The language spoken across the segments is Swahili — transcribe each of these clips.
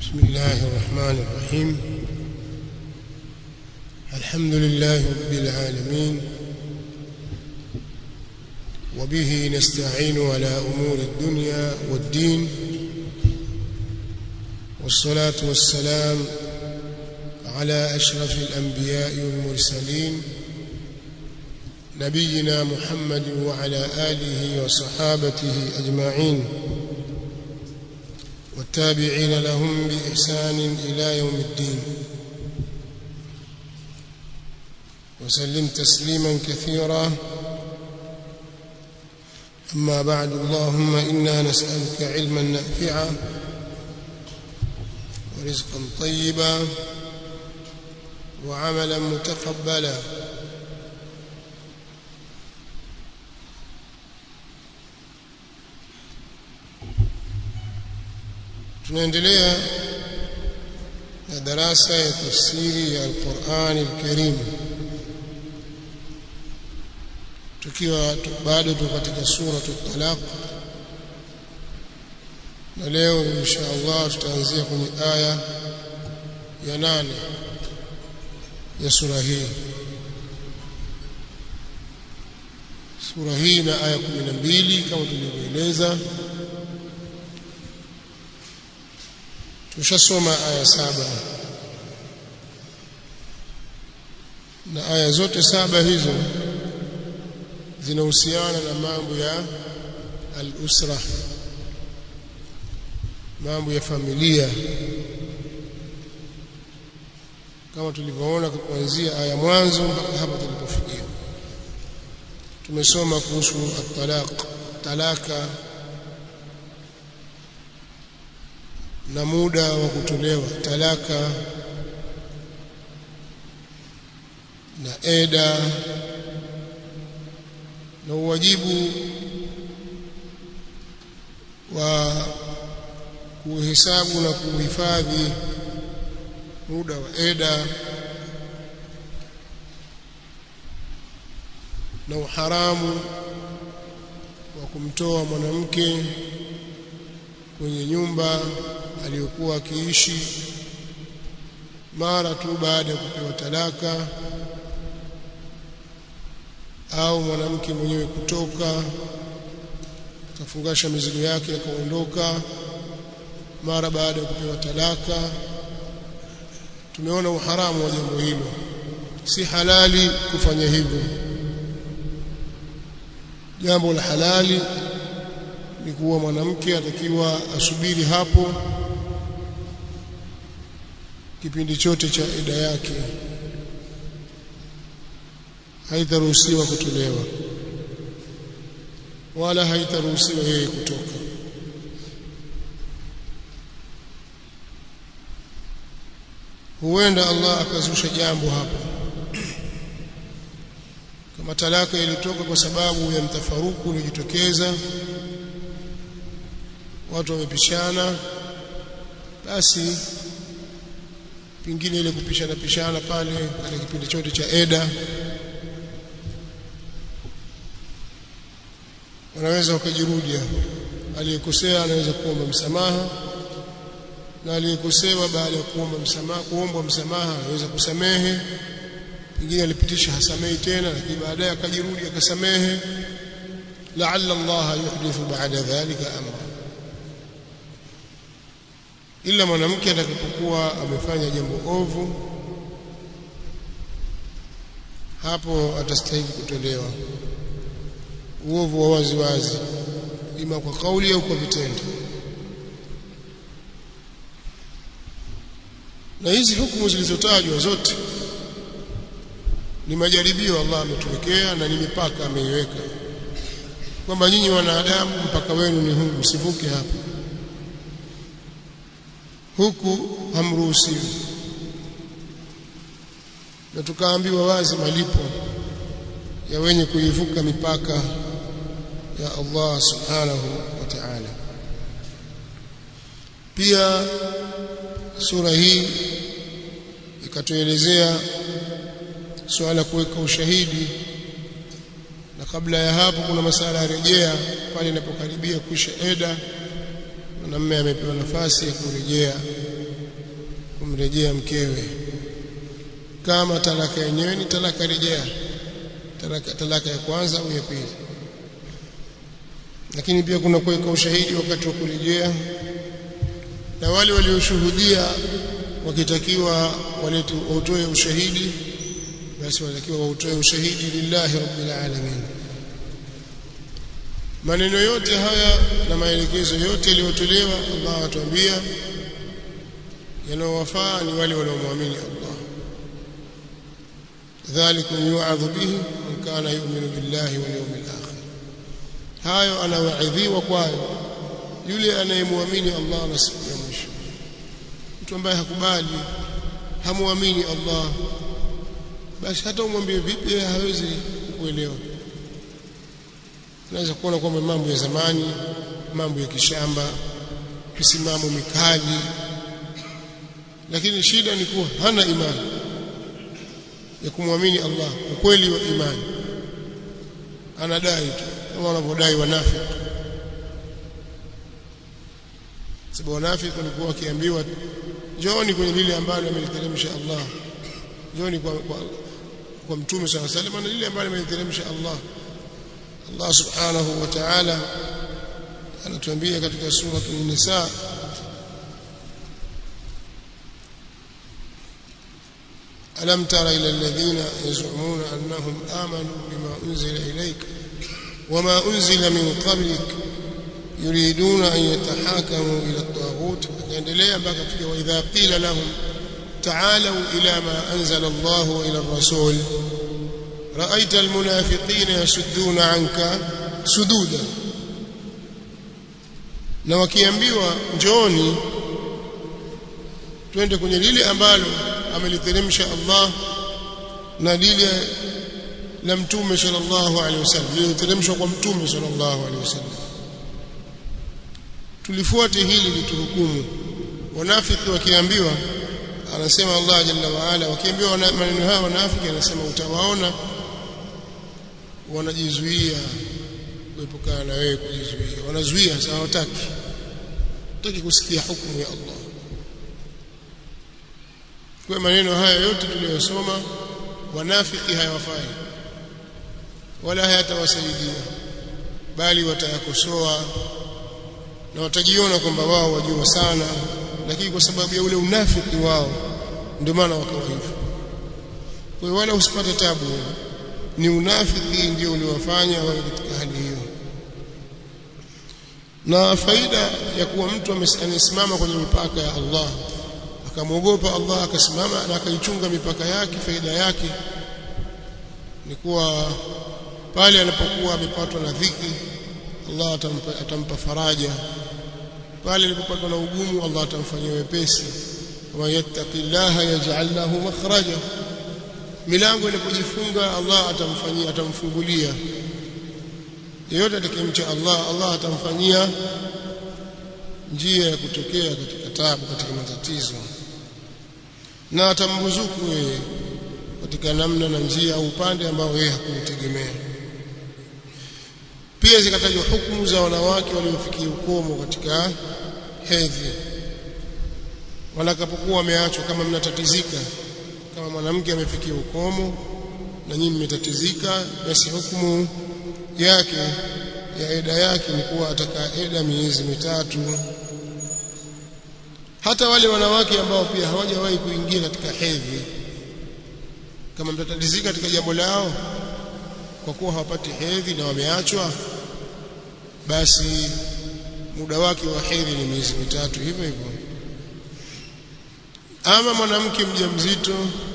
بسم الله الرحمن الرحيم الحمد لله رب العالمين وبه نستعين على أمور الدنيا والدين والصلاة والسلام على أشرف الأنبياء والمرسلين نبينا محمد وعلى آله وصحابته أجمعين والتابعين لهم بإحسان إلى يوم الدين وسلم تسليما كثيرا أما بعد اللهم إنا نسألك علما نافعا ورزقا طيبا وعملا متقبلا tunaendelea na darasa ya tafsiri ya Al-Qur'an Al-Karim tukiwa bado tuko katika sura At-Talaq na leo insha Allah tutaanzia kwenye aya ya nane ya sura hii sura hii na aya 12 kama tulivyoeleza tushasoma aya saba na aya zote saba hizo zinahusiana na mambo ya al-usra mambo ya familia kama tulivyoona kuanzia aya mwanzo mpaka hapa tulipofikia tumesoma kuhusu at-talaq talaka na muda wa kutolewa talaka na eda na uwajibu wa kuhesabu na kuhifadhi muda wa eda na uharamu wa kumtoa mwanamke kwenye nyumba aliyokuwa akiishi mara tu baada ya kupewa talaka au mwanamke mwenyewe kutoka akafungasha mizigo yake akaondoka mara baada ya kupewa talaka tumeona uharamu wa jambo hilo si halali kufanya hivyo jambo la halali ni kuwa mwanamke atakiwa asubiri hapo kipindi chote cha ida yake haitaruhusiwa kutolewa wala haitaruhusiwa yeye kutoka huenda Allah akazusha jambo hapo kama talaka ilitoka kwa sababu ya mtafaruku uliojitokeza watu wamepishana basi pingine ile kupishana pishana pale katika kipindi chote cha eda wanaweza wakajirudia aliyekosea anaweza kuomba msamaha na aliyekosewa baada ya kuomba msamaha kuomba msamaha anaweza kusamehe pengine alipitisha hasamehi tena lakini baadaye akajirudi akasamehe la'alla Allah yuhdithu ba'da dhalika amra ila mwanamke atakapokuwa amefanya jambo ovu hapo atastahili kutolewa uovu wa wazi wazi ima kwa kauli au kwa vitendo na hizi hukumu zilizotajwa zote ni majaribio Allah ametuwekea na ni mipaka ameiweka kwamba nyinyi wanadamu mpaka wenu ni huu msivuke hapa huku hamruhusiwi na tukaambiwa wazi malipo ya wenye kuivuka mipaka ya Allah subhanahu wa ta'ala pia sura hii ikatuelezea suala kuweka ushahidi na kabla ya hapo kuna masala ya rejea pale inapokaribia kuisha eda mwanamume amepewa nafasi ya kurejea kurejea mkewe kama talaka yenyewe ni talaka rejea talaka, talaka ya kwanza au ya pili lakini pia kuna kuweka ushahidi wakati wa kurejea na wale walioshuhudia wakitakiwa walete wautoe ushahidi basi wanatakiwa wautoe ushahidi lillahi rabbil alamin maneno yote haya na maelekezo yote yaliyotolewa Allah atuambia yanawafaa ni wale wanaomwamini Allah dhalikum yu'adhu bihi man kana yu'minu billahi wal yawmil akhir hayo anawaidhiwa kwayo yule anayemwamini Allah na siku ya mwisho mtu ambaye hakubali hamuamini Allah basi hata umwambie vipi yeye hawezi kuelewa unaweza kuona kwamba mambo ya zamani mambo ya kishamba misimamo mikali lakini shida ni kuwa hana imani ya kumwamini Allah ukweli wa imani anadai tu kama wanavyodai wanafiki sababu wanafiki walikuwa wakiambiwa njooni kwenye lile ambalo ameliteremsha Allah njooni kwa, kwa, kwa mtume swalla salam na lile ambalo ameliteremsha Allah Allah subhanahu wa ta'ala anatuambia katika sura an-nisa ألم تر إلى الذين يزعمون أنهم آمنوا بما أنزل إليك وما أنزل من قبلك يريدون أن يتحاكموا إلى الطاغوت يندلي بقى وإذا قيل لهم تعالوا إلى ما أنزل الله وإلى الرسول رأيت المنافقين يسدون عنك سدودا na wakiambiwa njooni twende kwenye lile ambalo ameliteremsha Allah na lile la mtume sallallahu alaihi wasallam liliteremshwa kwa mtume sallallahu alaihi wasallam tulifuate hili lituhukumu wanafiki wakiambiwa anasema Allah jalla wa ala wakiambiwa maneno haya wanafiki anasema utawaona wanajizuia kuepukana na wewe kujizuia wanazuia sasa hawataki hawataki kusikia hukumu ya Allah kwa maneno haya yote tuliyosoma wanafiki hayawafai wala hayatawasaidia bali watayakosoa na watajiona kwamba wao wajua sana lakini kwa sababu ya ule unafiki wao ndio maana wakawa hivyo kwa hiyo wala usipate tabu ni unafiki ndio uliowafanya wawe katika hali hiyo na faida ya kuwa mtu amesimama kwenye mipaka ya Allah akamwogopa Allah akasimama na akaichunga mipaka yake faida yake ni kuwa pale anapokuwa amepatwa na dhiki Allah atampa, atampa faraja pale alipopatwa na ugumu Allah atamfanyia wepesi wa yattaqillaha yaj'al lahu makhraja milango inapojifunga Allah atamfanyia atamfungulia yeyote atakayemcha Allah Allah atamfanyia njia ya kutokea katika taabu katika matatizo na atamruzuku yeye katika namna na njia au upande ambao yeye hakutegemea pia zikatajwa hukumu za wanawake waliofikia ukomo katika hedhi wanakapokuwa wameachwa kama mnatatizika kama mwanamke amefikia ukomo na nyinyi mmetatizika basi hukumu yake ya eda yake ni kuwa atakaa eda miezi mitatu hata wale wanawake ambao pia hawajawahi kuingia katika hedhi kama mtatatizika katika jambo lao kwa kuwa hawapati hedhi na wameachwa basi muda wake wa hedhi ni miezi mitatu hivyo hivyo ama mwanamke mjamzito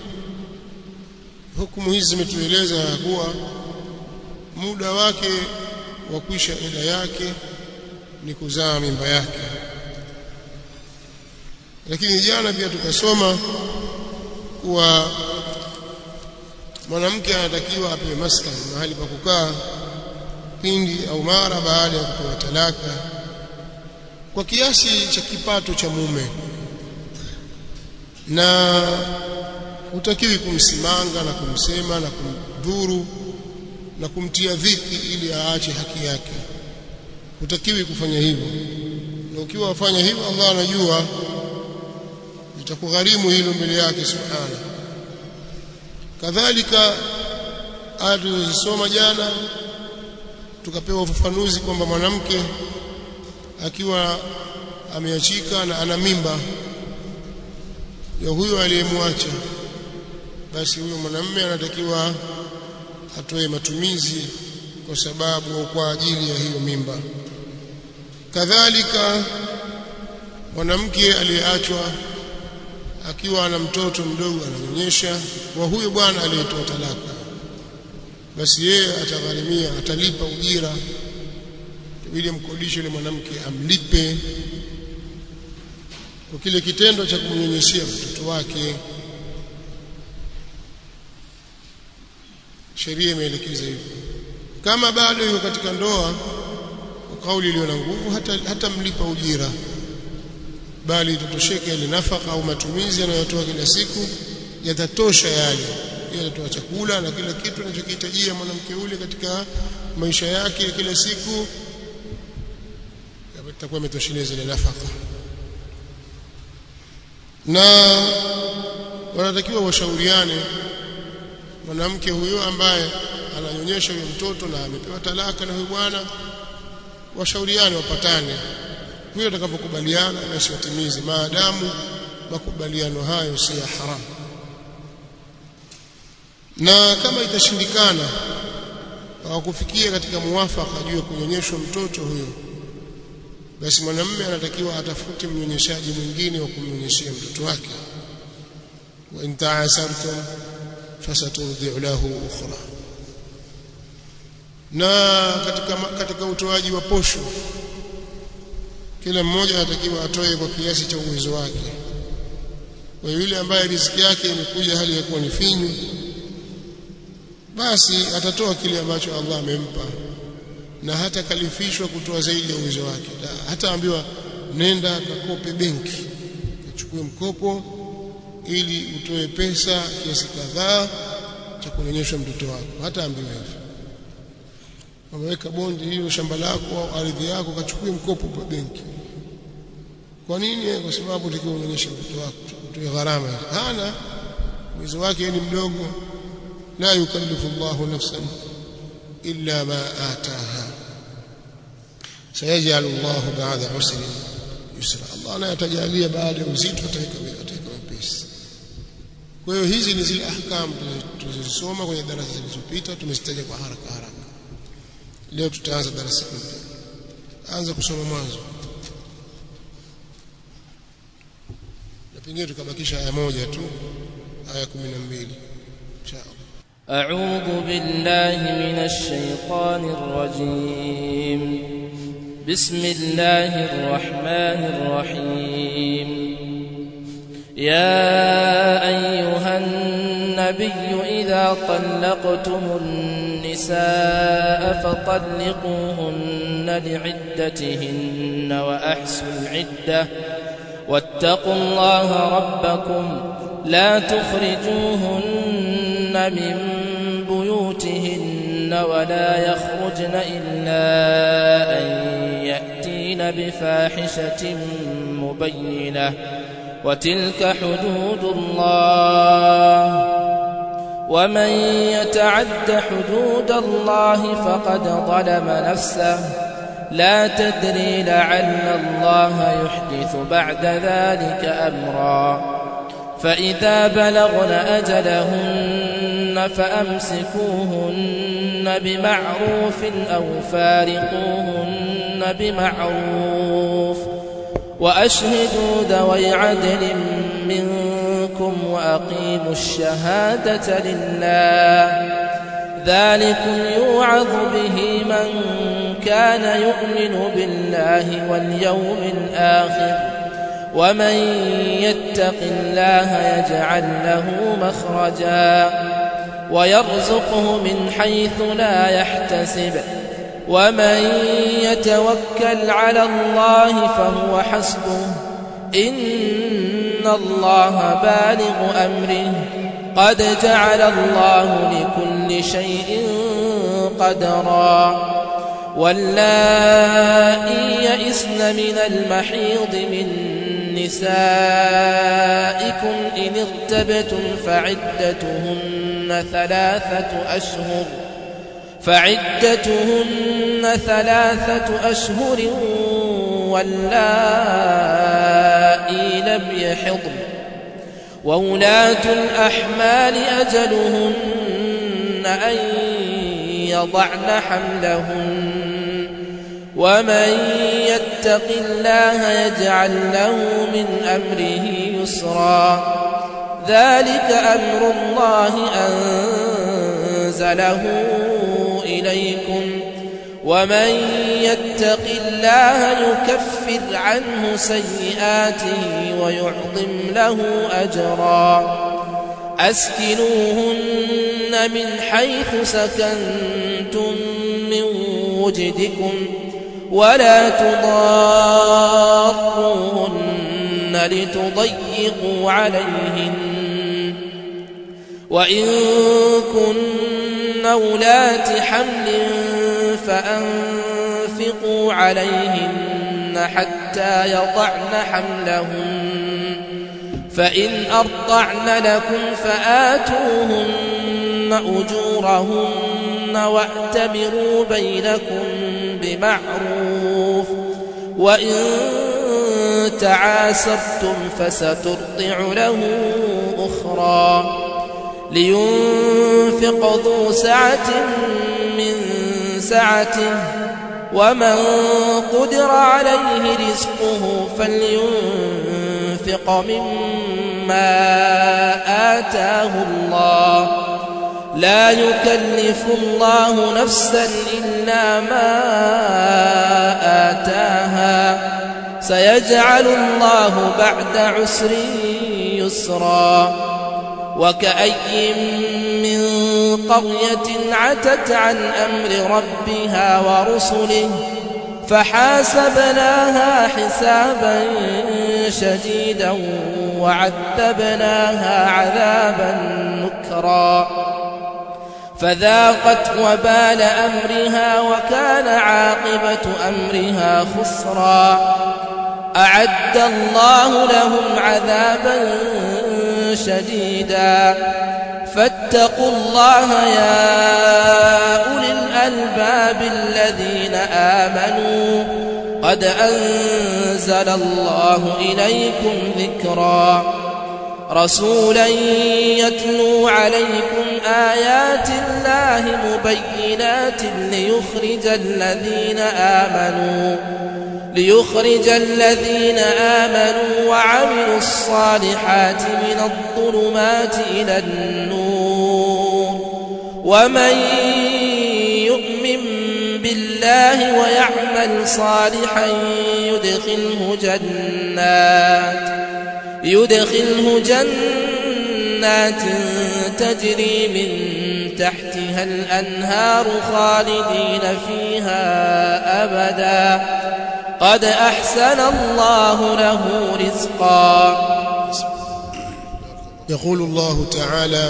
hukumu hizi zimetueleza kuwa muda wake wa kuisha eda yake ni kuzaa mimba yake lakini jana pia tukasoma kuwa mwanamke anatakiwa apewe maskani mahali pa kukaa pindi au mara baada ya kupewa talaka kwa kiasi cha kipato cha mume na hutakiwi kumsimanga na kumsema na kumdhuru na kumtia dhiki ili aache haki yake hutakiwi kufanya hivyo na ukiwa wafanya hivyo Allah anajua litakugharimu hilo mbele yake subhana kadhalika aya tulizosoma jana tukapewa ufafanuzi kwamba mwanamke akiwa ameachika na ana mimba ya huyo aliyemwacha basi huyo mwanamume anatakiwa atoe matumizi kwa sababu au kwa ajili ya hiyo mimba kadhalika mwanamke aliyeachwa akiwa ana mtoto mdogo ananyonyesha wa huyo bwana aliyetoa talaka basi yeye atagharimia atalipa ujira ili mkodishe yule mwanamke amlipe kwa kile kitendo cha kumnyonyeshia mtoto wake sheria imeelekeza hivyo kama bado yuko katika ndoa kwa kauli iliyo na nguvu hata, hata mlipa ujira bali itotosheke ile nafaka au matumizi anayotoa kila siku yatatosha yale yeye atatoa chakula na kila kitu anachokihitajia mwanamke ule katika maisha yake kila siku itakuwa imetosheleza ile nafaka na wanatakiwa washauriane mwanamke huyo ambaye ananyonyesha huyo mtoto na amepewa talaka na huyo bwana washauriane wapatane huyo atakapokubaliana basi watimize maadamu makubaliano hayo si ya haramu na kama itashindikana hawakufikia katika muwafaka juu ya kunyonyeshwa mtoto huyo basi mwanamume anatakiwa atafute mnyonyeshaji mwingine wa kumnyonyeshia mtoto wake wa in ta'asartum fasaturdi'u lahu ukhra na katika katika utoaji wa posho kila mmoja anatakiwa atoe kwa kiasi cha uwezo wake kwa yule ambaye riziki yake imekuja hali ya kuwa ni finyu basi atatoa kile ambacho Allah amempa na hata kalifishwa kutoa zaidi ya uwezo wake hata ambiwa nenda kakope benki uchukue mkopo ili utoe pesa kiasi kadhaa cha kunyonyesha mtoto wako hata ambiwa hivyo wameweka bondi hiyo shamba lako au ardhi yako kachukue mkopo kwa benki kwa nini kwa sababu utakiwa unyonyeshe mtoto wako utoe gharama hana uwezo wake ni mdogo la yukallifu Allahu nafsan illa ma ataha sayajalu Allahu ba'da usri yusra Allah anayatajalia baada ya uzito ataweka ataweka wepesi kwa hiyo hizi ni zile ahkam tulizosoma kwenye darasa zilizopita tumezitaja kwa haraka haraka leo tutaanza darasa mpya anza kusoma mwanzo na pengine tukabakisha aya moja tu aya 12 inshallah أعوذ بالله من الشيطان الرجيم بسم الله الرحمن الرحيم يا أيها النبي إذا طلقتم النساء فطلقوهن لعدتهن وأحسوا العدة واتقوا الله ربكم لا تخرجوهن من بيوتهن ولا يخرجن إلا أن يأتين بفاحشة مبينة وتلك حدود الله ومن يتعد حدود الله فقد ظلم نفسه لا تدري لعل الله يحدث بعد ذلك أمرا فإذا بلغن أجلهن فأمسكوهن بمعروف أو فارقوهن بمعروف وأشهدوا ذوي عدل منكم وأقيموا الشهادة لله ذلكم يوعظ به من كان يؤمن بالله واليوم الآخر ومن يتق الله يجعل له مخرجا ويرزقه من حيث لا يحتسب ومن يتوكل على الله فهو حسبه إن الله بالغ أمره قد جعل الله لكل شيء قدرا واللائي يئسن من المحيض من نسائكم نساءكم إن ارتبتم فعدتهن ثلاثة أشهر فعدتهن ثلاثة أشهر واللائي لم يحضن وولاة الأحمال أجلهن أن يضعن حملهن ومن يتق الله يجعل له من أمره يسرا ذلك أمر الله أنزله إليكم ومن يتق الله يكفر عنه سيئاته ويعظم له أجرا أسكنوهن من حيث سكنتم من وجدكم ولا تضاروهن لتضيقوا عليهن وإن كن أولات حمل فأنفقوا عليهن حتى يضعن حملهن فإن أرضعن لكم فآتوهن أجورهن واعتبروا بينكم بمعروف وإن تعاسرتم فسترضع له أخرى لينفق ذو سعة من سعته ومن قدر عليه رزقه فلينفق مما آتاه الله لا يكلف الله نفسا إلا ما آتاها سيجعل الله بعد عسر يسرا وكأي من قرية عتت عن أمر ربها ورسله فحاسبناها حسابا شديدا وعذبناها عذابا نكرا فذاقت وبال أمرها وكان عاقبة أمرها خسرا أعد الله لهم عذابا شديدا فاتقوا الله يا أولي الألباب الذين آمنوا قد أنزل الله إليكم ذكرا رسولا يتلو عليكم آيات الله مبينات ليخرج الذين آمنوا ليخرج الذين آمنوا وعملوا الصالحات من الظلمات إلى النور ومن يؤمن بالله ويعمل صالحا يدخله جنات يدخله جنات تجري من تحتها الأنهار خالدين فيها أبدا قد أحسن الله له رزقا يقول الله تعالى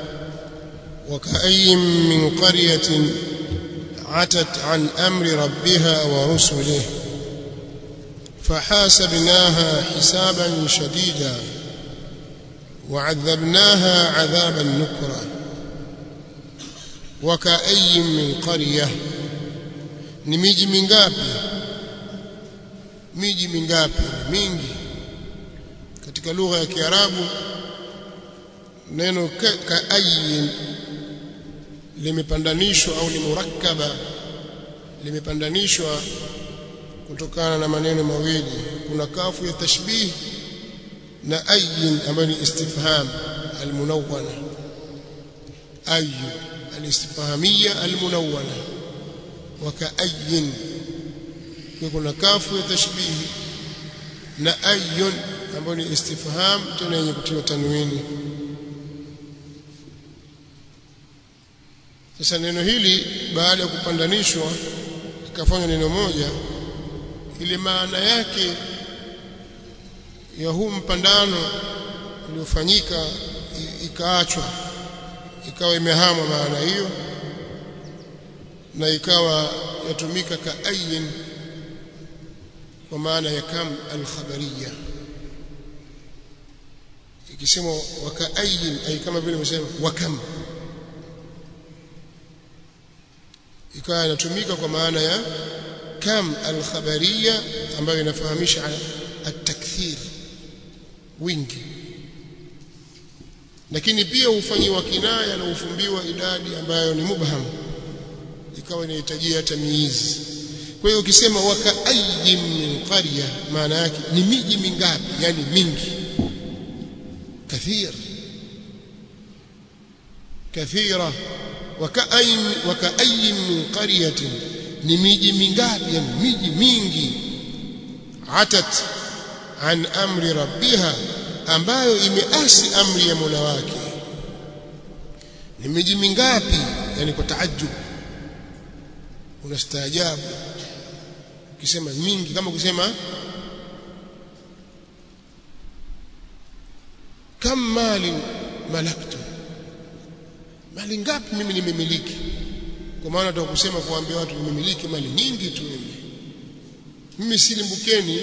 وكأي من قرية عتت عن أمر ربها ورسله فحاسبناها حسابا شديدا وعذبناها عذابا نكرا وكأي من قرية ni miji mingapi miji mingapi mingi katika lugha ya Kiarabu neno kaayin limepandanishwa au ni murakkaba limepandanishwa kutokana na maneno mawili kuna kafu ya tashbih na ayin ambayo ni istifham almunawwana ayu alistifhamia almunawwana wakaayin kuna kafu ya tashbih na ayun ambayo ni istifham tena yenye kutiwa tanwini sasa neno hili baada ya kupandanishwa ikafanywa neno moja ile maana yake ya huu mpandano uliofanyika ikaachwa ikawa imehama maana hiyo na ikawa yatumika ka ayin kwa maana ya kam alkhabariya ikisema wakaayin ay kama vile umesema wakam ikawa inatumika kwa maana ya kam alkhabariya ambayo inafahamisha at-takthir wingi lakini pia hufanyiwa kinaya na ufumbiwa idadi ambayo ni mubham ikawa inahitajia tamyiz kwa hiyo ukisema wakaayin min qarya maana yake ni miji mingapi yani mingi kathir kathira wakaayin wakaayin min qaryatin ni miji mingapi yani miji mingi atat an amri rabbiha ambayo imeasi amri ya Mola wake ni miji mingapi yani kwa taajub unastaajabu ukisema mingi kama ukisema kam mali malaktu mali ngapi mimi nimemiliki kwa maana nataka kusema kuambia watu nimemiliki mali nyingi tu mimi mimi si limbukeni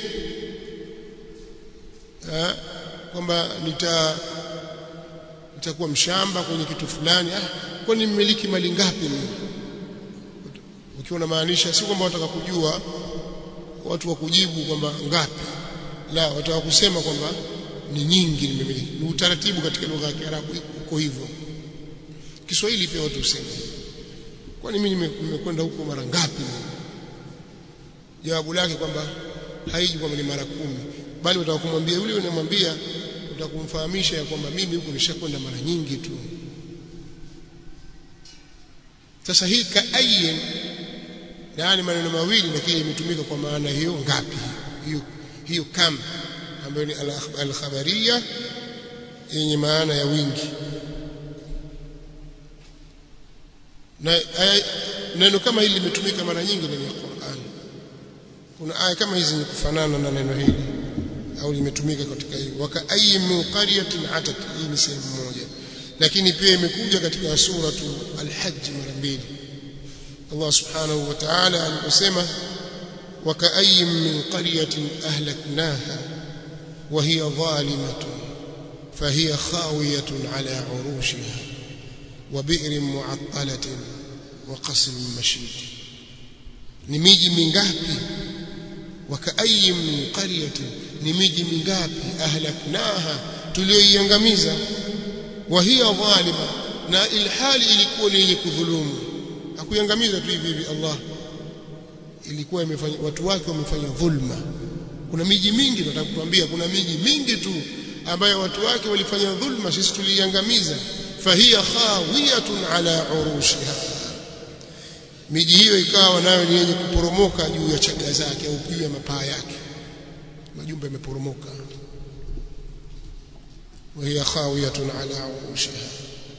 kwamba nita nitakuwa mshamba kwenye kitu fulani ah kwani nimiliki mali ngapi mimi ukiwa unamaanisha si kwamba wataka kujua watu wa kujibu kwamba ngapi la wataka kusema kwamba ni nyingi nimemiliki ni utaratibu katika lugha ya Kiarabu uko hivyo Kiswahili pia watu husema kwani mimi nimekwenda huko mara ngapi jawabu lake kwamba haiji kwamba ni mara kumi bali utaka kumwambia yule unamwambia utakumfahamisha ya kwamba mimi huko nishakwenda mara nyingi tu sasa hii kaayin yaani maneno mawili lakini imetumika kwa maana hiyo ngapi hiyo hiyo kam ambayo ni al-khabariya yenye maana ya wingi na neno kama hili limetumika mara nyingi ndani ya Qur'an kuna aya kama hizi ni kufanana na neno hili au limetumika katika hii waka ayyin min qaryatin atat hii ni sehemu moja lakini pia imekuja katika suratu al-hajj mara mbili Allah subhanahu wa ta'ala aliposema waka ayyin min qaryatin ahlaknaha wa hiya zalimatun fahiya khawiyatun ala urushiha wa bi'rin mu'attalatin wa qasrin mashid ni miji mingapi wakaayi min qaryatin ni miji mingapi ahlaknaha tulioiangamiza wa hiya dhalima na ilhali ilikuwa ni yenye kudhulumu hakuiangamiza tu hivi hivi Allah ilikuwa imefanya watu wake wamefanya dhulma kuna miji mingi nataka kutuambia kuna miji mingi tu ambayo watu wake walifanya dhulma sisi tuliiangamiza fahiya khawiyatun ala urushiha miji hiyo ikawa nayo ni yenye kuporomoka juu ya chaga zake au juu ya mapaa yake majumba yameporomoka وهي خاوية على عروشها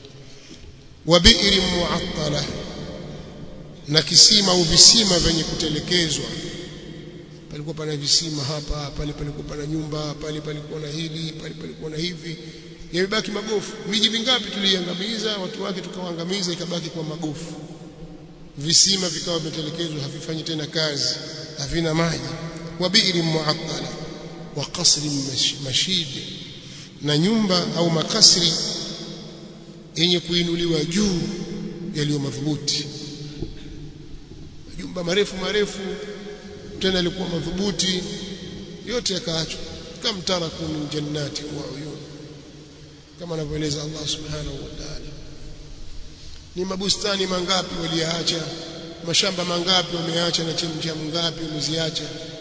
وبئر معطلة na kisima au visima vyenye kutelekezwa palikuwa pana visima hapa pale palikuwa pana nyumba pale palikuwa na hili pale palikuwa na hivi yamebaki magofu miji mingapi tuliangamiza watu wake tukawaangamiza ikabaki kwa magofu visima vikawa vimetelekezwa havifanyi tena kazi havina maji wa bi'ri mu'attala wa qasri mashid na nyumba au makasri yenye kuinuliwa juu yaliyo madhubuti majumba marefu marefu tena yalikuwa madhubuti yote yakaachwa kama taraku min jannati wa uyun kama anavyoeleza Allah subhanahu wa ta'ala ni mabustani mangapi waliyaacha mashamba mangapi wameacha na chemchemu ngapi wameziacha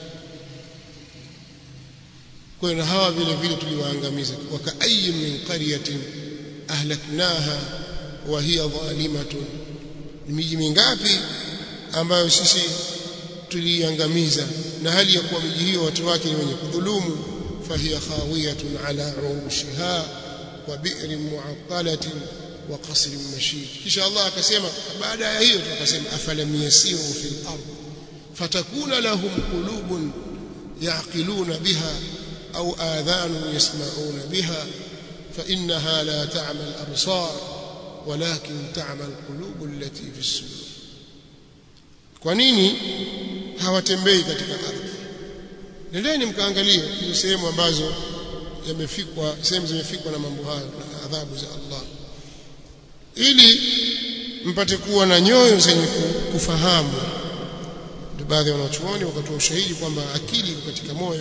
kwa hiyo hawa vile vile tuliwaangamiza wakaayi min qaryatin ahlaknaha wa hiya zalimatun ni miji mingapi ambayo sisi tuliangamiza na hali ya kuwa miji hiyo watu wake ni wenye kudhulumu fahiya khawiyatun ala urushiha wa bi'rin mu'attalatin wa qasrin mashid kisha Allah akasema baada ya hiyo tukasema afalam yasiru fil ard fatakuna lahum qulubun yaqiluna biha au adhanun yasma'una biha فإنها لا تعمى الأبصار ولكن تعمى القلوب التي في الصدور kwa nini hawatembei katika ardhi nendeni mkaangalie hizo sehemu ambazo yamefikwa sehemu zimefikwa na mambo hayo na adhabu za Allah ili mpate kuwa na nyoyo zenye kufahamu ndio baadhi ya wanachuoni wakatoa ushahidi kwamba akili iko katika moyo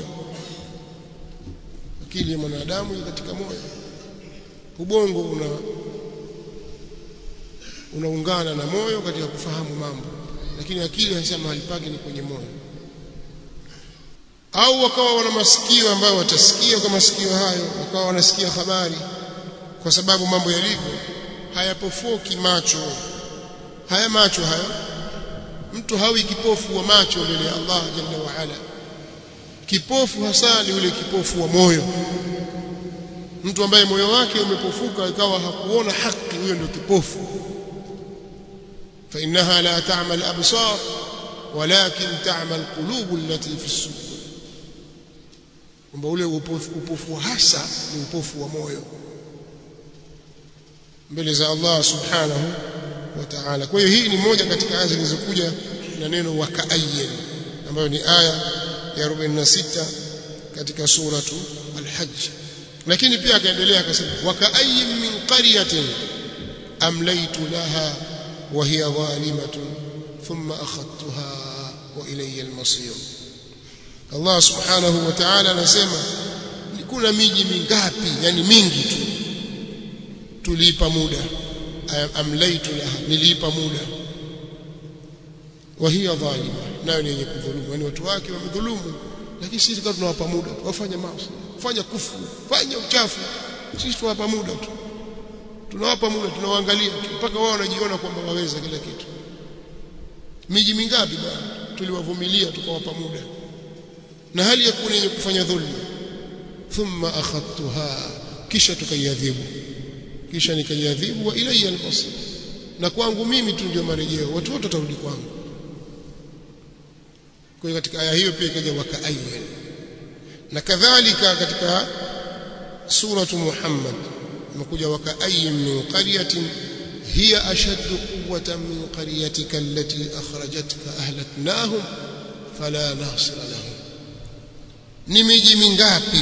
akili ya mwanadamu iko katika moyo ubongo una unaungana na moyo katika kufahamu mambo lakini akili hasa mahali pake ni kwenye moyo au wakawa wana masikio ambayo watasikia kwa masikio hayo wakawa wanasikia habari kwa sababu mambo yalivyo hayapofoki macho haya macho hayo mtu hawi kipofu wa macho mbele ya Allah jalla wa ala kipofu hasa ni yule kipofu wa moyo mtu ambaye moyo wake umepofuka ikawa hakuona haki huyo ndio kipofu fa innaha la ta'mal absar walakin ta'mal qulub allati fi as-sudur kwamba ule upofu, upofu hasa ni upofu wa moyo mbele za Allah subhanahu wa ta'ala kwa hiyo hii ni moja katika aya zilizokuja na neno wakaayyin ambayo ni aya ya 46 katika suratu al-hajj lakini pia akaendelea akasema wakaayyin min qaryatin amlaytu laha wa hiya zalimatun thumma akhadtuha wa ilayya al-masir Allah subhanahu wa ta'ala anasema kuna miji mingapi yani mingi tu tulipa muda amlaitu laha niliipa muda wa hiya dhalima nayo ni yenye kudhulumu yani watu wake wamedhulumu lakini sisi kama tunawapa muda wafanya maasi fanya kufu fanya uchafu sisi tunawapa muda tu tunawapa muda tunawaangalia mpaka wao wanajiona kwamba waweza kila kitu miji mingapi bwana tuliwavumilia tukawapa muda na hali ya kuwa yenye kufanya dhulma thumma akhadtuha kisha tukaiadhibu kisha nikaiadhibu wa ilayya al-masir na kwangu mimi tu ndio marejeo watu wote watarudi kwangu kwa hiyo katika aya hiyo pia ikaja wakaayyan na kadhalika katika suratu Muhammad imekuja wakaayyin min qaryatin hiya ashaddu quwwatan min qaryatika allati akhrajatka ahlaknahum fala nasira lahum ni miji mingapi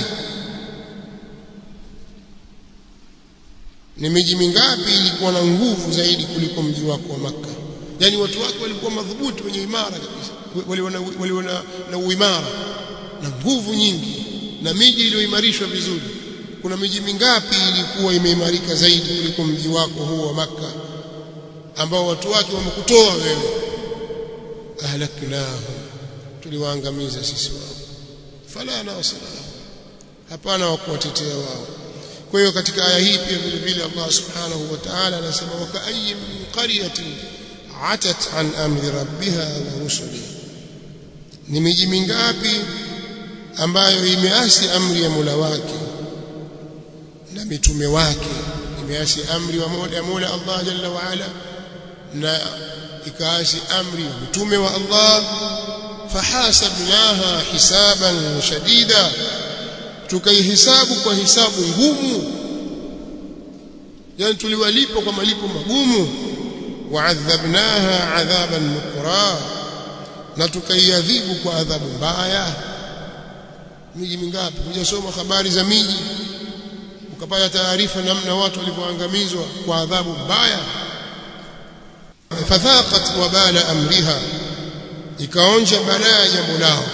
ni miji mingapi ilikuwa na nguvu zaidi kuliko mji wako wa maka yani watu wake walikuwa madhubuti wenye imara kabisa waliona na, na uimara na nguvu nyingi na miji iliyoimarishwa vizuri kuna miji mingapi ilikuwa imeimarika zaidi kuliko mji wako huu wa maka ambao watu wake wamekutoa wewe ahlaknahum tuliwaangamiza sisi wao fala nasira hapana wa kuwatetea wao kwa hiyo katika aya hii pia vile vile Allah subhanahu wa ta'ala anasema wakaayyin min qaryatin atat an amri rabbiha wa rusuli ni miji mingapi ambayo imeasi amri ya Mola wake na mitume wake imeasi amri wa Mola ya Mola Allah jalla wa ala na ikaasi amri ya mitume wa Allah fahasabnaha hisaban shadida tukaihisabu kwa hisabu ngumu yani tuliwalipa kwa malipo magumu waadhabnaha adhaban nukra na tukaiadhibu kwa adhabu mbaya miji mingapi hujasoma habari za miji ukapata taarifa namna watu walivyoangamizwa kwa adhabu mbaya fadhaqat wabala amriha ikaonja balaa ya jambo lao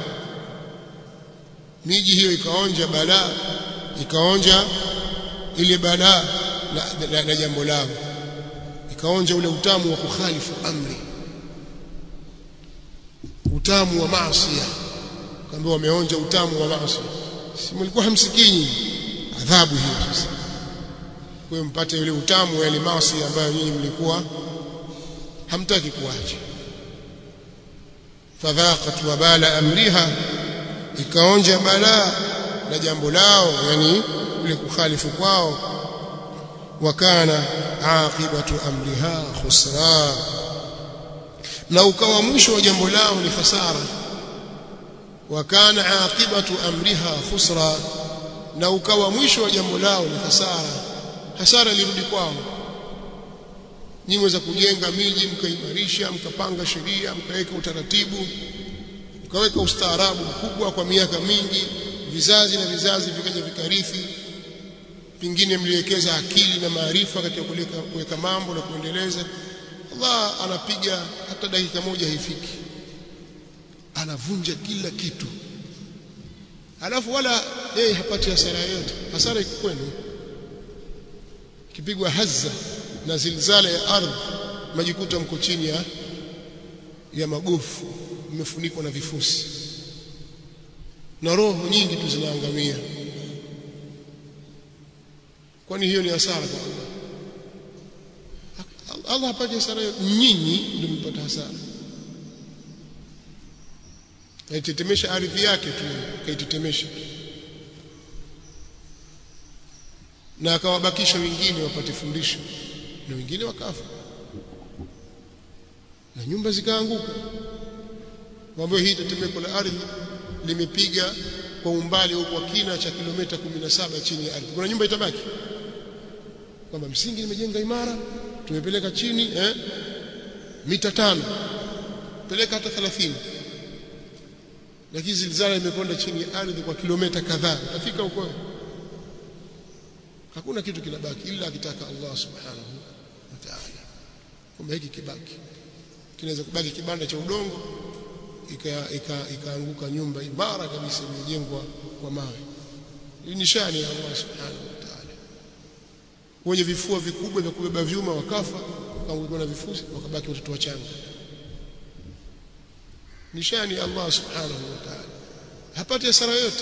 miji hiyo ikaonja balaa ikaonja ile balaa na, na, na jambo lao ikaonja ule utamu wa kukhalifu amri utamu wa maasi kaambia wameonja utamu wa maasi si mlikuwa hamsikii adhabu hiyo sasa kwa mpate ule utamu wa ile maasi ambayo nyinyi mlikuwa hamtaki kuacha fadhaqat wabala amriha ikaonja balaa na jambo lao yani ule kukhalifu kwao wakana aqibatu amriha khusra na ukawa mwisho wa jambo lao ni hasara wakana aqibatu amriha khusra na ukawa mwisho wa jambo lao ni hasara hasara ilirudi kwao nyinyi mweza kujenga miji mkaimarisha mkapanga sheria mkaweka utaratibu mkaweka ustaarabu mkubwa kwa miaka mingi vizazi na vizazi vikaja vikarithi pengine mliwekeza akili na maarifa katika kuweka mambo na kuendeleza Allah anapiga hata dakika moja haifiki anavunja kila kitu alafu wala yeye hapati hasara yoyote hasara iko kwenu kipigwa hazza na zilzala ya ardhi majikuta mko chini ya ya magofu mmefunikwa na vifusi na roho nyingi tu zinaangamia kwani hiyo ni hasara kwa Allah Allah hapati hasara nyinyi ndio mpata hasara aitetemesha ardhi yake tu kaitetemesha na akawabakisha wengine wapate fundisho na wengine wakafa na nyumba zikaanguka mambo hii tetemeko la ardhi limepiga kwa umbali au kwa kina cha kilomita 17 chini ya ardhi kuna nyumba itabaki kwamba msingi nimejenga imara tumepeleka chini eh mita tano peleka hata 30 lakini zilzala imeponda chini ya ardhi kwa kilomita kadhaa utafika huko hakuna kitu kinabaki ila akitaka Allah subhanahu wa ta'ala kwamba hiki kibaki kinaweza kubaki kibanda cha udongo ikaanguka nyumba imara kabisa iliyojengwa kwa mawe hii nishani ya Allah subhanahu wa ta'ala wenye vifua vikubwa vya kubeba vyuma wakafa wakaanguka na vifusi wakabaki watoto wachanga nishani ya Allah subhanahu wa ta'ala hapati hasara yote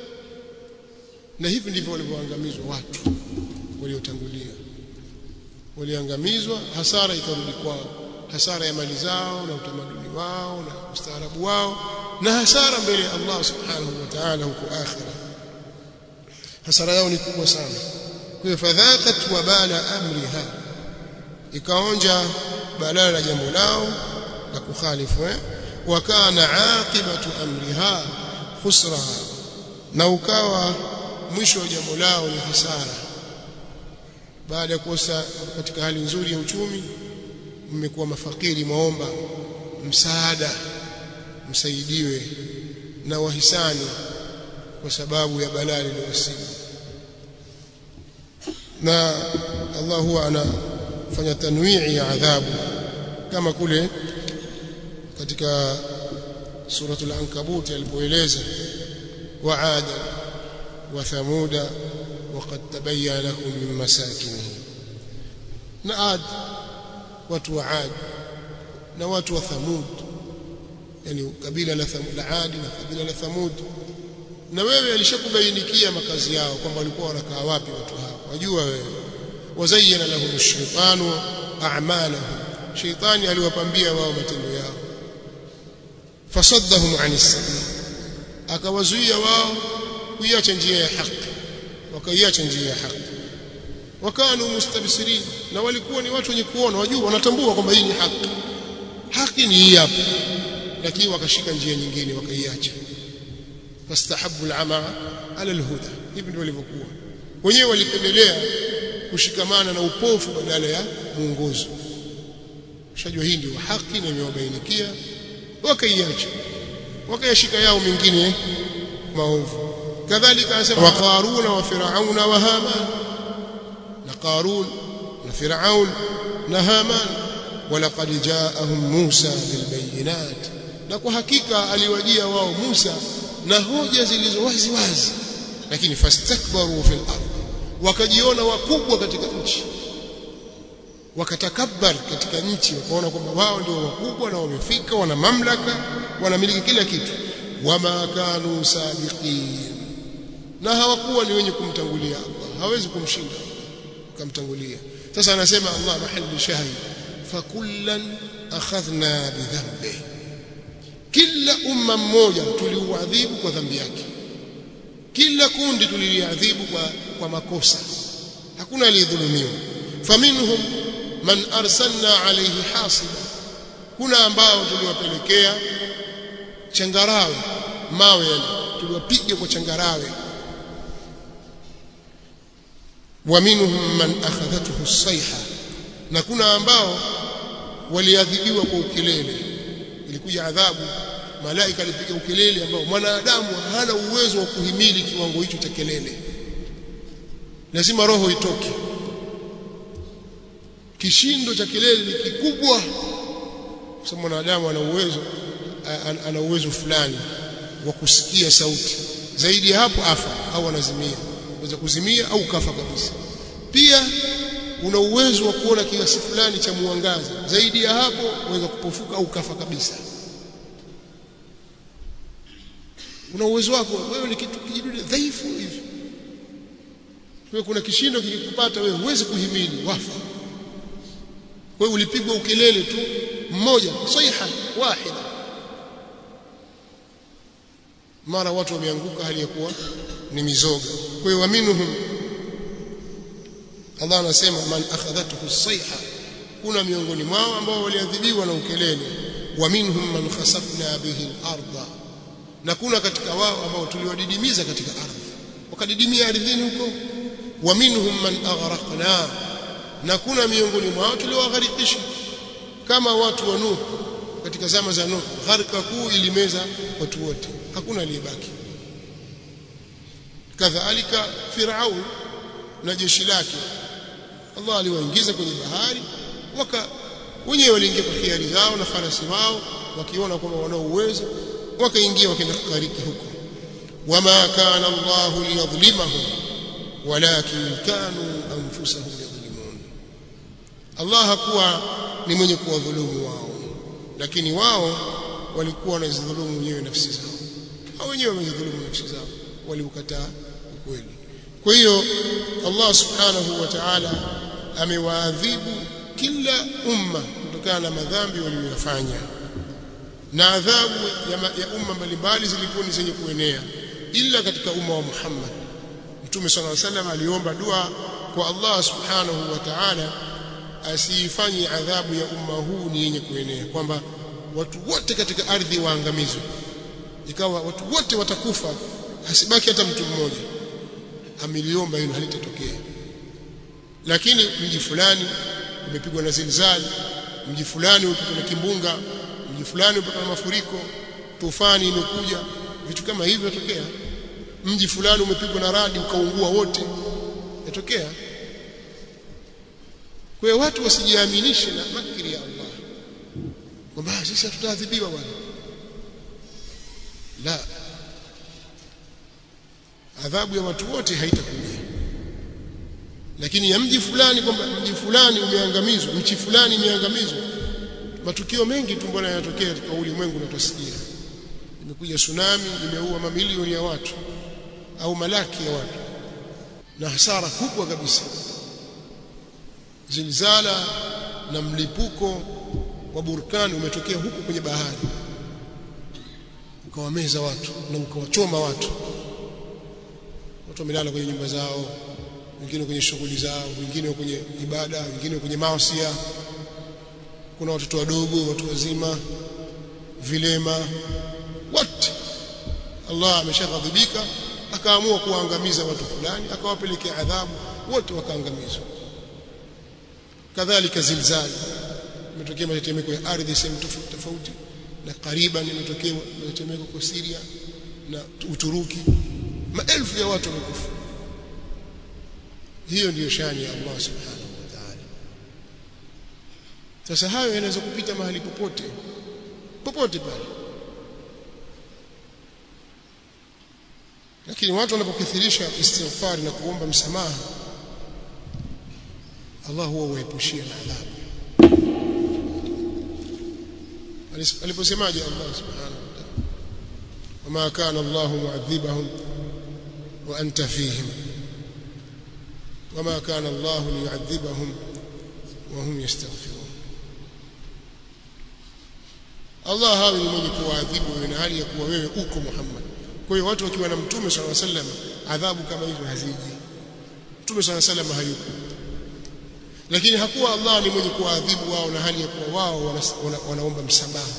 na hivi ndivyo walivyoangamizwa watu waliotangulia waliangamizwa hasara ikarudi kwao hasara ya mali zao na utamaduni wao na ustaarabu wao na hasara mbele ya Allah subhanahu wa ta'ala huko akhira hasara yao ni kubwa sana kwa hiyo fadhaqat wa bala amriha ikaonja balaa la jambo lao la kukhalifu eh wa kana aqibatu amriha khusraha na ukawa mwisho wa jambo lao ni hasara baada ya kuosa katika hali nzuri ya uchumi mmekuwa mafakiri maomba msaada msaidiwe na wahisani kwa sababu ya balaa lililowasibu na Allah huwa anafanya tanwii ya adhabu kama kule katika suratul ankabut alipoeleza waada wa thamuda وقد تبين لهم من مساكنهم na ad watu wa ad na watu wa thamud yani kabila la thamud la adi na kabila la thamud na wewe alishakubainikia makazi yao kwamba walikuwa wanakaa wapi watu hao wajua wewe wazayyana lahum ash-shaytanu a'malahum shaytani aliwapambia wao matendo yao fasaddahum 'anis sabil akawazuia wao kuiacha njia ya haki wakaiacha njia ya haki wakanu mustabsirin na walikuwa ni watu wenye kuona wajua wanatambua kwamba hii ni haki haki ni hii hapa lakini wakashika njia nyingine wakaiacha fastahabu al'ama ala alhuda hivi ndio walivyokuwa wenyewe walipendelea kushikamana na upofu badala ya muongozo ushajua hii ndio haki na imewabainikia wakaiacha wakayashika yao mengine maovu kadhalika anasema wa qaruna wa firauna wa haman na qarun na firaun na haman walaqad jaahum musa bilbayinat na kwa hakika aliwajia wao Musa na hoja zilizo wazi wazi lakini fastakbaru fil ardh wakajiona wakubwa katika nchi wakatakabbar katika nchi wakaona kwamba wao ndio wakubwa na wamefika wana mamlaka wanamiliki kila kitu wama kanu sabiqin na hawakuwa ni wenye kumtangulia Allah hawezi kumshinda kumtangulia sasa anasema Allah mahali shahid fakullan akhadhna bidhanbi kila umma mmoja tuliuadhibu kwa dhambi yake kila kundi tuliliadhibu kwa, kwa makosa hakuna aliyedhulumiwa faminhum man arsalna alayhi hasiba kuna ambao tuliwapelekea changarawe mawe yale tuliwapiga kwa changarawe wa minhum man akhadhathu as-sayha na kuna ambao waliadhibiwa kwa ukelele ilikuja adhabu malaika alipiga ukelele ambao mwanadamu hana uwezo wa kuhimili kiwango hicho cha kelele lazima roho itoke kishindo cha kelele ni kikubwa kwa sababu mwanadamu ana uwezo ana uwezo fulani wa kusikia sauti zaidi ya hapo afa au anazimia unaweza kuzimia au kafa kabisa pia una uwezo wa kuona kiasi fulani cha mwangaza zaidi ya hapo unaweza kupofuka au kafa kabisa una uwezo wako wewe ni kitu kijidude dhaifu hivi wewe kuna kishindo kikikupata wewe huwezi kuhimili wafa wewe ulipigwa ukelele tu mmoja saiha wahida mara watu wameanguka hali ya kuwa ni mizoga kwa hiyo aminuhum Allah anasema man akhadhathu sayha kuna miongoni mwao ambao waliadhibiwa na ukelele wa minhum man khasafna bihi al-ardha na kuna katika wao ambao tuliwadidimiza katika ardhi wakadidimia ardhini huko wa minhum man aghraqna na kuna miongoni mwao tuliowagharikisha kama watu wa Nuh katika zama za Nuh gharika kuu ilimeza watu wote hakuna aliyebaki kadhalika Firaun na jeshi lake Allah aliwaingiza kwenye bahari waka wenyewe waliingia kwa hiari zao na farasi wao wakiona kwamba wana uwezo wakaingia wakaenda kukariki huko wama kana Allah liyadhlimahum walakin kanu anfusahum yadhlimun Allah hakuwa ni mwenye kuwadhulumu wao lakini wao walikuwa wanazidhulumu wenyewe nafsi zao au wenyewe wamezidhulumu nafsi zao waliukataa ukweli kwa hiyo Allah subhanahu wa ta'ala amewaadhibu kila umma kutokana na madhambi waliyofanya na adhabu ya, ya umma mbalimbali zilikuwa ni zenye kuenea ila katika umma wa Muhammad Mtume صلى الله عليه وسلم aliomba dua kwa Allah subhanahu wa ta'ala asiifanye adhabu ya umma huu ni yenye kuenea kwamba watu wote katika ardhi waangamizwe ikawa watu wote watakufa hasibaki hata mtu mmoja ameliomba hilo halitatokea lakini mji fulani umepigwa na zilzali mji fulani umepigwa na kimbunga mji fulani umepigwa na mafuriko tufani imekuja vitu kama hivyo yatokea mji fulani umepigwa na radi ukaungua wote yatokea kwa hiyo watu wasijiaminishe na makiri ya Allah kwamba sisi hatutaadhibiwa bwana la adhabu ya watu wote haitakuja lakini ya mji fulani kwamba mji fulani umeangamizwa nchi fulani imeangamizwa matukio mengi tu mbona yanatokea katika ulimwengu unatosikia imekuja tsunami imeua mamilioni ya watu au malaki ya watu na hasara kubwa kabisa zilzala na mlipuko wa burkani umetokea huku kwenye bahari ukawameza watu na ukawachoma watu watu wamelala kwenye nyumba zao wengine kwenye shughuli zao wengine kwenye ibada wengine kwenye maasiya kuna watoto wadogo watu wazima vilema wote Allah ameshaghadhibika akaamua kuangamiza watu fulani akawapelekea adhabu wote wakaangamizwa kadhalika zilzali imetokea matetemeko ya ardhi sehemu tofauti tofauti na kariban imetokea matetemeko kwa Syria na Uturuki maelfu ya watu wamekufa hiyo ndiyo shani ya Allah subhanahu wa ta'ala sasa hayo yanaweza kupita mahali popote popote pale lakini watu wanapokithirisha istighfar na kuomba msamaha Allah huwa huepushia na adhabu aliposemaje Allah subhanahu wa ta'ala wama kana Allah mu'adhibahum wa anta fihim wama kana Allah liyu'adhibahum wa hum yastaghfirun Allah hawi ni mwenye kuwaadhibu wewe na hali ya kuwa wewe uko Muhammad kwa hiyo watu wakiwa na mtume swalla sallam adhabu kama hizo haziji mtume swalla sallam hayuko lakini hakuwa Allah ni mwenye kuadhibu wao na hali ya kuwa wao wana, wanaomba msamaha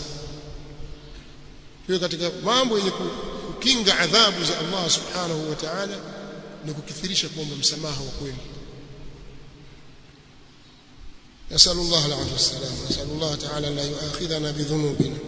hiyo katika mambo yenye kukinga adhabu za Allah subhanahu wa ta'ala ni kukithirisha kuomba msamaha wa kweli نسأل الله العافية والسلام نسأل الله تعالى لا يؤاخذنا بذنوبنا